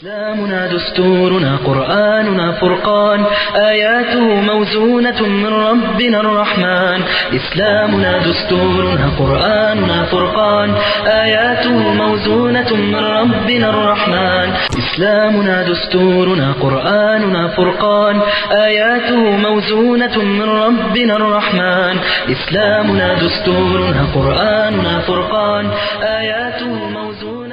إسلامنا دستورنا قرآننا فرقان آياته موزونة من ربنا الرحمن إسلامنا دستورنا قرآننا فرقان آياته موزونة من ربنا الرحمن إسلامنا دستورنا قرآننا فرقان آياته موزونة من ربنا الرحمن إسلامنا دستورنا قرآننا فرقان آياته موزونة من ربنا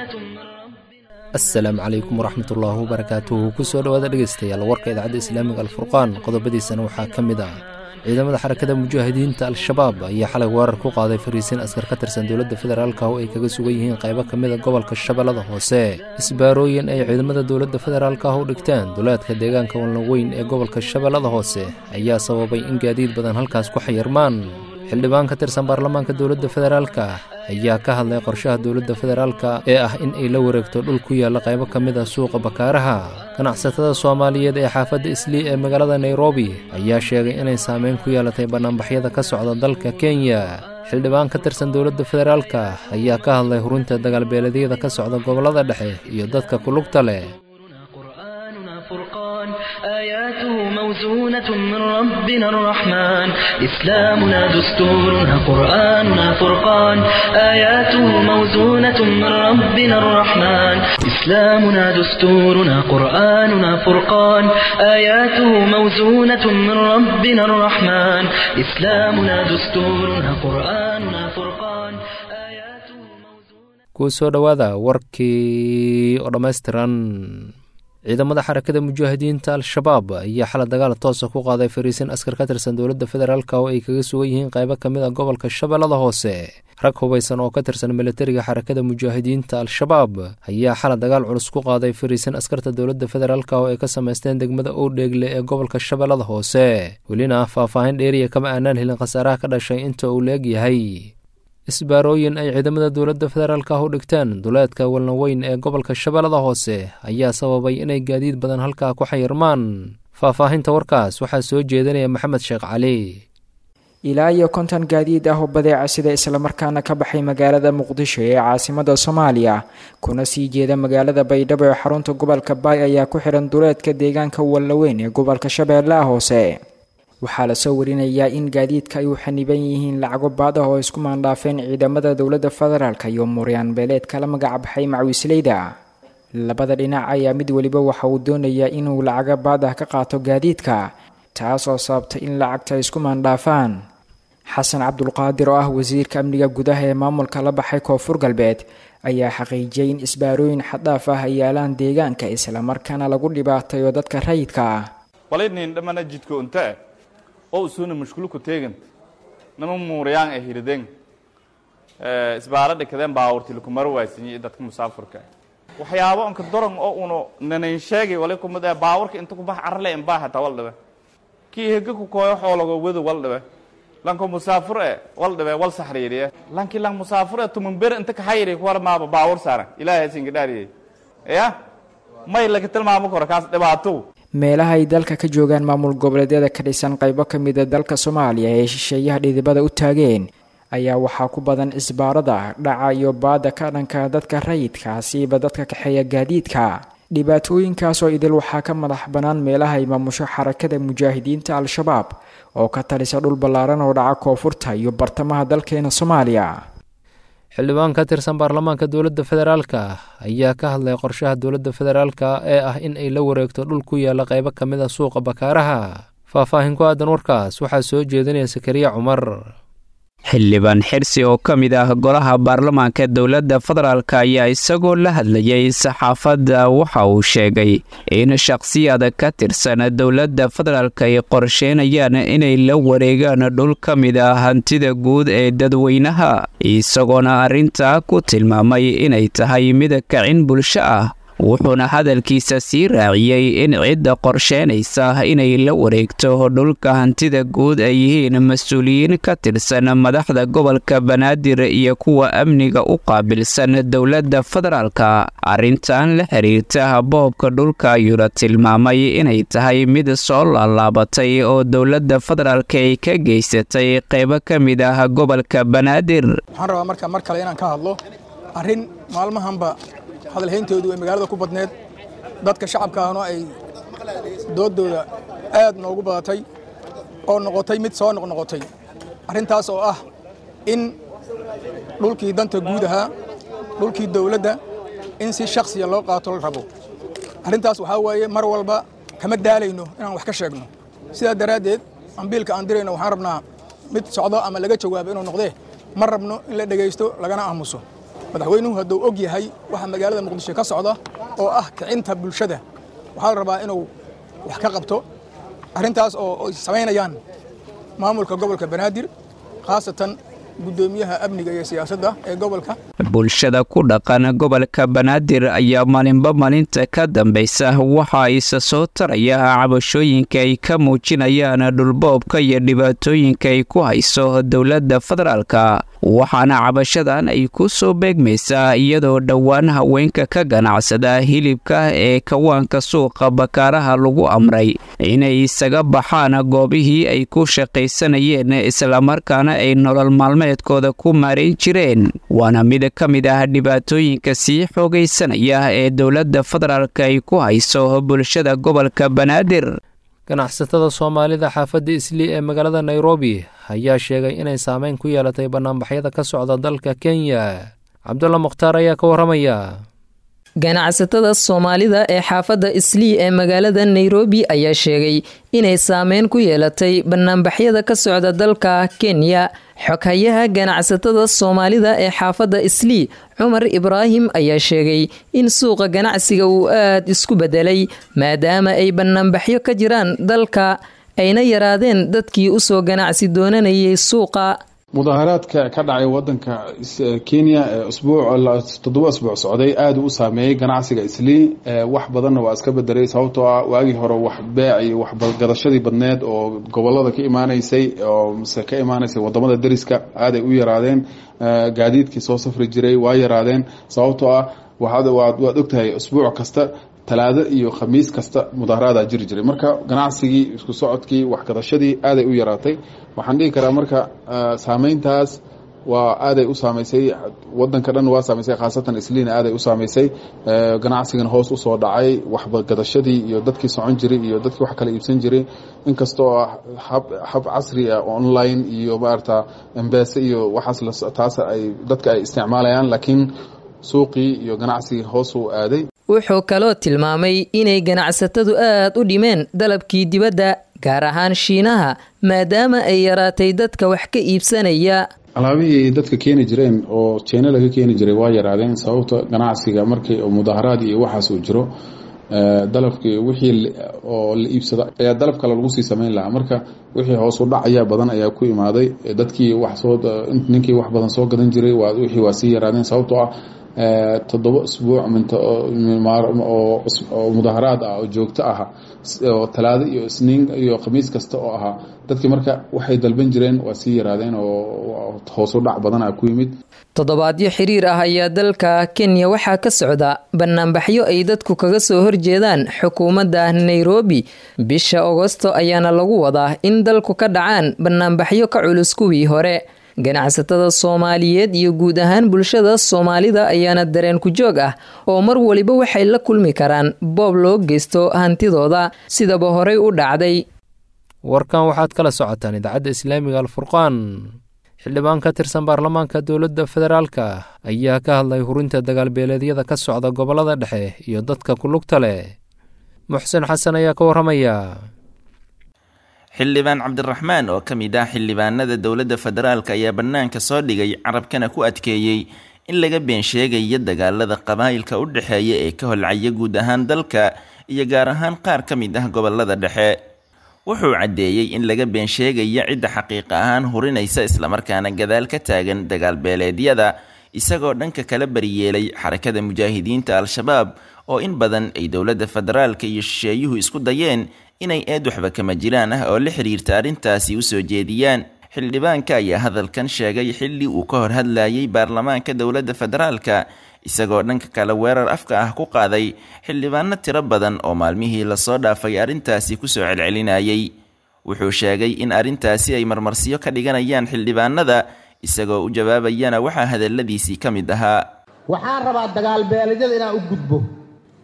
asalaamu calaykum waraxmat ullaahi wabarakaatuhu kusoo dhowaada dhegeystayaal warka idaacadda islaamiga alfurqaan qodobadiisana waxaa ka mid ah ciidamada xarakada mujaahidiinta al-shabaab ayaa xalay weerar ku qaaday fariisiin askar ka tirsan dowladda federaalka oo ay kaga sugan yihiin qaybo ka mid a gobolka shabeellada hoose isbaarooyin ay ciidamada dowladda federaalka ah u dhigteen duleedka deegaanka walnaweyn ee gobolka shabeellada hoose ayaa sababay in gaadiid badan halkaas ku xayirmaan xildhibaan ka tirsan baarlamaanka dowladda federaalka ayaa ka hadlay qorshaha dowladda federaalka ee ah in ay la wareegto dhul ku yaalla qaybo ka mid ah suuqa bakaaraha ganacsatada soomaaliyeed ee xaafadda islii ee magaalada nairobi ayaa sheegay inay saameyn ku yeelatay bannaanbaxyada ka socda dalka kenya xildhibaan ka tirsan dowladda federaalka ayaa ka hadlay hurunta dagaalbeeleedyada ka socda gobollada dhexe iyo dadka kulugta leh قرآننا فرقان آياته موزونة من ربنا الرحمن إسلامنا دستورنا قرآننا فرقان آياته موزونة من ربنا الرحمن إسلامنا دستورنا قرآننا فرقان آياته موزونة من ربنا الرحمن إسلامنا دستورنا قرآننا فرقان آياته موزونة kuu soo dhowaada warkii oo dhammaystiran ciidamada xarakada mujaahidiinta al-shabaab ayaa xala dagaal toosa ku qaaday fariisin askar ka tirsan dowladda federaalk oo ay kaga sugan yihiin qaybo ka mid a gobolka shabeellada hoose rag hubaysan oo ka tirsan militariga xarakada mujaahidiinta al-shabaab ayaa xala dagaal culus ku qaaday fariisin askarta dowladda federaalk oo ay ka samaysteen degmada owdheegle ee gobolka shabeellada hoose welina faahfaahin dheeriya kama aanaan helin khasaaraha ka dhashay inta uu leeg yahay isbaarooyin ay ciidamada dowladda federaalka ah u dhigteen duleedka walnaweyn ee gobolka shabeellada hoose ayaa sababay inay gaadiid badan halkaa ku xayirmaan faahfaahinta warkaas waxaa soo jeedinaya maxamed sheekh cali ilaa iyo konton gaadiid ah oo badeeca sida islamarkaana ka baxay magaalada muqdisho ee caasimada soomaaliya kuna sii jeeda magaalada baydhabo ee xarunta gobolka baay ayaa ku xihan duleedka deegaanka walnaweyn ee gobolka shabeellaha hoose waxaa lasoo warinayaa in gaadiidka ay u xaniban yihiin lacago baad ah oo isku maandhaafeen ciidamada dowladda federaalk iyo muryaan beeleed kala magacbaxay macwiisleyda labada dhinac ayaa mid weliba waxa uu doonayaa inuu lacago baad ah ka qaato gaadiidka taas oo sababtay in lacagta ay isku maandhaafaan xasan cabdulqaadir oo ah wasiirka amniga gudaha ee maamulka la baxay koonfur galbeed ayaa xaqiijiyay in isbaarooyin xaddhaaf ah ay yaalaan deegaanka islamarkaana lagu dhibaatayo dadka rayidka ah oo usuna mashkulku teegant nama muurayaan ay hirideen isbaara dhikadeen baawurti lakumaro waaysanyi dadka musaafurka waxyaabo onka doron oo uno nanayn sheegay wali kumid ah baawurka inta ku bax carle in baa hataa wal dhibe kii hega ku kooyo xoologo wadu wal dhibe lanko musaafur e wal dhibe wal saxriiriye lanki lang musaafur e tumanber inta kaxayiri kuwar maaba baawur saaran ilaahay singa dhaariyey ya may laga tilmaamo karo kaas dhibaato meelaha ay dalka ka joogaan maamul goboleedyada ka dhisan qaybo ka mida dalka soomaaliya ee shisheeyaha dhidibada u taageen ayaa waxaa ku badan isbaarada dhaca iyo baada ka dhanka dadka rayidka siiba dadka kaxeeya gaadiidka dhibaatooyinkaas oo idil waxaa ka madax bannaan meelaha ay maamusho xarakada mujaahidiinta al-shabaab oo ka talisa dhul ballaaran oo dhaca koonfurta iyo bartamaha dalkeena soomaaliya xildhibaan ka tirsan baarlamaanka dowladda federaalka ayaa ka hadlay qorshaha dowladda federaalka ee ah in ay la wareegto dhul ku yaalla qaybo ka mid a suuqa bakaaraha faahfaahin ku aadan warkaas waxaa soo jeedinaya sakariya cumar xildhibaan xirsi oo ka mid ah golaha baarlamaanka dowladda federaalk ayaa isagoo la hadlayay saxaafadda waxa uu sheegay in shakhsiyada ka tirsan dowladda federaalk ay qorsheynayaan inay la wareegaan dhul ka mid ah hantida guud ee dadweynaha isagoona arrintaa ku tilmaamay inay tahay mid kacin bulsho ah wuxuuna hadalkiisa sii raaciyey in cidda qorsheynaysa inay la wareegto dhulka hantida guud ay yihiin mas-uuliyiin ka tirsan madaxda gobolka banaadir iyo kuwa amniga u qaabilsan dowladda federaalka arrintan la xiriirta boobka dhulka ayuuna tilmaamay inay tahay mid soo laalaabatay oo dowladda federaalka ay ka geysatay qaybo ka mid ah gobolka banaadir waxaan rabaa marka mar kale inaan ka hadlo arrin maalmahanba hadalhayntoodu ay magaalada ku badneed dadka shacabkaana ay doodooda aad noogu badatay oo noqotay mid soo noqnoqotay arrintaas oo ah in dhulkii danta guud ahaa dhulkii dawladda in si shakhsiya loo qaato la rabo arrintaas waxaa weeye mar walba kama daalayno inaan wax ka sheegno sidaa daraaddeed ambiilka aan dirayno waxaan rabnaa mid socdo ama laga jawaabo inuu noqdee ma rabno in la dhegaysto lagana aamuso madaxweynuhu hadduu og yahay waxa magaalada muqdisho ka socda oo ah kicinta bulshada waxaa la rabaa inuu wax ka qabto arrintaas oo ay samaynayaan maamulka gobolka banaadir khaasatan guddoomiyaha amniga iyo siyaasadda ee gobolka bulshada ku dhaqan gobolka banaadir ayaa maalinba maalinta ka dambaysa waxa isa soo taraya cabashooyinka ay ka muujinayaan dhulboobka iyo dhibaatooyinka ay ku hayso dowladda federaalka waxaana cabashadan ay ku soo beegmaysaa iyadoo dhowaan haweenka ka ganacsada hilibka ee kawaanka suuqa bakaaraha lagu amray inay isaga baxaan goobihii ay ku shaqaysanayeen islamarkaana ay nolol maalmeedkooda ku maarayn jireen waana mid ka mid ah dhibaatooyinka sii xoogaysanaya ee dowladda federaalka ay ku hayso bulshada gobolka banaadir ganacsatada soomaalida xaafadda islii ee magaalada nairobi ayaa sheegay inay saameyn ku yeelatay bannaanbaxyada ka socda dalka kenya cabdulla mukhtaar ayaa ka warramaya ganacsatada soomaalida ee xaafadda islii ee magaalada nairobi ayaa sheegay inay saameyn ku yeelatay banaanbaxyada ka socda dalka kenya xoghayaha ganacsatada soomaalida ee xaafadda islii cumar ibraahim ayaa sheegay in suuqa ganacsiga uu aad isku bedelay maadaama ay banaanbaxyo ka jiraan dalka ayna yaraadeen dadkii usoo ganacsi doonanayay suuqa mudaaharaadka ka dhacay wadanka kenya usbuuc toddoba asbuuc socday aada u saameeyey ganacsiga islii wax badanna waa iska bedelay sababtoo ah waagii hore wax beec iyo waxgadashadii badneed oo gobolada ka imaanaysay oo mise ka imaanaysay wadamada deriska aaday u yaraadeen gaadiidkii soo safri jiray waa yaraadeen sababtoo ah waad ogtahay usbuuc kasta talaado iyo khamiis kasta mudaharaadaa jiri jiray marka ganacsigii isku socodkii waxgadashadii aaday u yaraatay waxaan dhihi karaa marka saameyntaas waa aaday u saamaysay wadanka dhan waa saamaysay khaasatan isliina aaday u saamaysay ganacsigana hoos usoo dhacay waxgadashadii iyo dadkii socon jiray iyo dadkii wax kala iibsan jiray inkastoo hab casri ah online iyo maarata embese iyo waxaas taas ay dadka ay isticmaalayaan laakiin suuqii iyo ganacsigii hoos u aaday wuxuu kaloo tilmaamay inay ganacsatadu aad u dhimeen dalabkii dibadda gaar ahaan shiinaha maadaama ay yaraatay dadka wax ka iibsanaya alaabihii ay dadka keeni jireen oo jeena laga keeni jiray waa yaraadeen sababta ganacsiga markii mudaharaad iyo waxaas uu jiro dalabkii wixii oo la iibsada ayaa dalab kale lagu sii samayn lahaa marka wixii hoos u dhac ayaa badan ayaa ku imaaday dadkii wax soo ninkii wax badan soo gadan jiray wixii waa sii yaraadeen sababtoo ah toddoba isbuuc oo mudaharaad ah oo joogto ah oo talaado iyo isniin iyo khamiis kasta oo ahaa dadkii marka waxay dalban jireen waa sii yaraadeen oo hoosu dhac badan ah ku yimid toddobaadyo xiriir ah ayaa dalka kenya waxaa ka socda banaanbaxyo ay dadku kaga soo horjeedaan xukuumadda nairobi bisha agosto ayaana lagu wadaa in dalku ka dhacaan banaanbaxyo ka culus kuwii hore ganacsatada soomaaliyeed iyo guud ahaan bulshada soomaalida ayaana dareen ku joog ah oo mar waliba waxay la kulmi karaan boob loo geysto hantidooda sidaba horey u dhacday warkan waxaad kala socotaan idaacadda islaamiga alfurqaan xildhibaan ka tirsan baarlamaanka dowladda federaalka ayaa ka hadlay hurinta dagaalbeeleedyada ka socda gobollada dhexe iyo dadka ku lugta leh muxsen xasan ayaa ka warramaya xildhibaan cabdiraxmaan oo ka mid ah xildhibaanada dowladda federaalk ayaa bannaanka soo dhigay carabkana ku adkeeyey in laga been sheegaya dagaalada qabaa'ilka u dhexeeya ee ka holcaya guud ahaan dalka iyo gaar ahaan qaar ka mid ah gobolada dhexe wuxuu caddeeyey in laga been sheegaya cidda xaqiiq ahaan hurinaysa islamarkaana gadaal ka taagan dagaalbeeleedyada isagoo dhanka kala baryeelay xarakada mujaahidiinta al-shabaab oo in badan ay dowladda federaalka iyo shisheeyuhu isku dayeen inay eed waxba kama jiraan ah oo la xiriirta arrintaasi u soo jeediyaan xildhibaanka ayaa hadalkan sheegay xilli uu ka hor hadlayay baarlamaanka dowladda federaalka isagoo dhanka kale weerar afka ah ku qaaday xildhibaano tiro badan oo maalmihii lasoo dhaafay arrintaasi kusoo celcelinayay wuxuu sheegay in arrintaasi ay marmarsiyo ka dhiganayaan xildhibaanada isagoo u jawaabayana waxaa hadalladiisii ka mid ahaa waxaan rabaa dagaalbeeledyada inaan u gudbo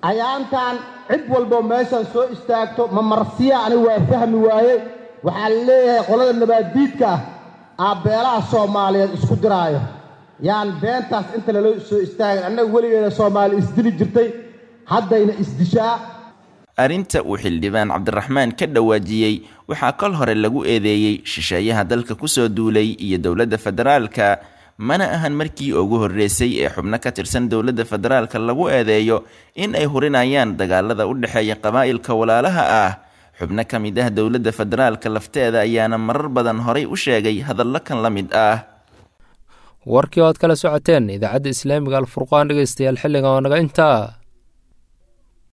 ayaantan cid walbo meeshaan soo istaagto ma marsiya anigu waa fahmi waaye waxaa la leeyahay qolada nabaaddiidka ah aabbeelaha soomaaliyeed isku diraayo yaan beentaas inta lala soo istaagin annaga weligeeda soomaali isdili jirtay haddayna isdishaa arrinta uu xildhibaan cabdiraxmaan ka dhawaajiyey waxaa kol hore lagu eedeeyey shisheeyaha dalka kusoo duulay iyo dowladda federaalka mana ahan markii ugu horreysay ee xubno ka tirsan dowladda federaalka lagu eedeeyo in ay hurinayaan dagaalada u dhexeeya qabaa'ilka walaalaha ah xubno ka mid ah dowladda federaalka lafteeda ayaana marar badan horay u sheegay hadallo kan la mid ah warkii oo aad kala socoteen idaacadda islaamiga alfurqaan dhegeystayaal xilliga oo naga intaa